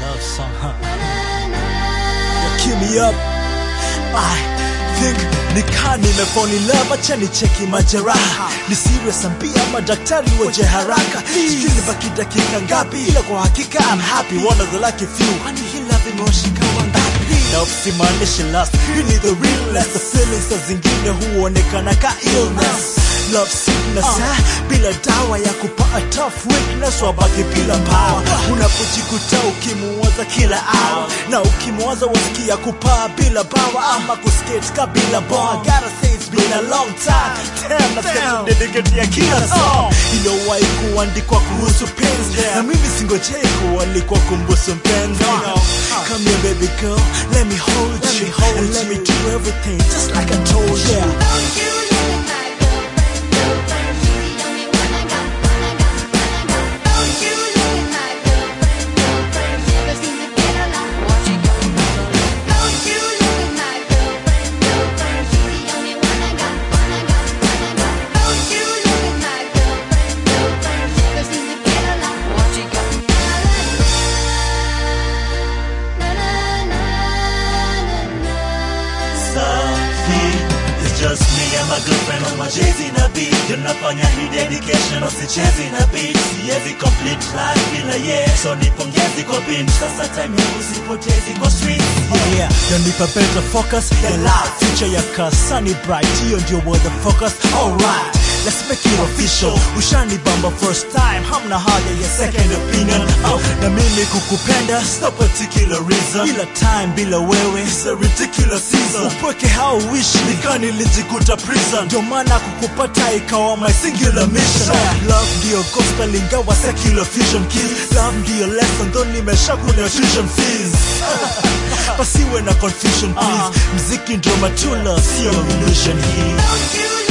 love song, huh? Yeah, Cue me up. I think nikaa nimefall in love, acha nicheki majeraha. Ni serious ambia madaktari waje haraka. Sijui nibaki dakika ngapi, ila kwa hakika I'm happy. One of the lucky few. Kwani hii love imewashika wangapi? Na usimaanishi last, hii ni the realness. The feelings saa zingine huonekana ka illness. Love sickness eh? bila dawa ya kupaa tough weakness wabaki bila power unapojikuta ukimuwaza kila hour na ukimuwaza wasikia kupaa bila bawa ama kuskate ka bila boa gotta say it's been a long time damn nasikia kudediketia kila song iliyowahi kuandikwa kuhusu penzi na mimi singojei kualikwa kumbusu mpenzi come here baby girl let me hold you and let me do everything just like I told you Don't you look at my girlfriend, girlfriend, she's the only one I got, one I got, one I got. Don't you look at my girlfriend, girlfriend, she never seems to get along. What she got? Don't you look at my girlfriend, girlfriend, she's the only one I got, one I got, one I got. Don't you look at my girlfriend, girlfriend, she never seems to get along. What she got? Na na na na na. Safi, it's just me and my girlfriend on my Jay-Z na beat Tunafanya hii dedication usichezi na beat Siwezi complete life bila ye So nipongezi kwa beat Sasa time yangu sipotezi kwa street yeah yanipa better focus ya life future ya kasani bright hiyo ndio word the focus alright Let's make it official ushani bamba first time hamna haja ya second opinion oh, na mimi kukupenda No particular reason bila time bila wewe It's a ridiculous season upweke how wish Nika nilijikuta prison ndio maana kukupata ikawa my singular mission love ndio gospel ingawa secular fusion kiss love ndio lesson though nimesha kuna tuition fees pasiwe na confusion please mziki ndio matula sio illusion hii Don't you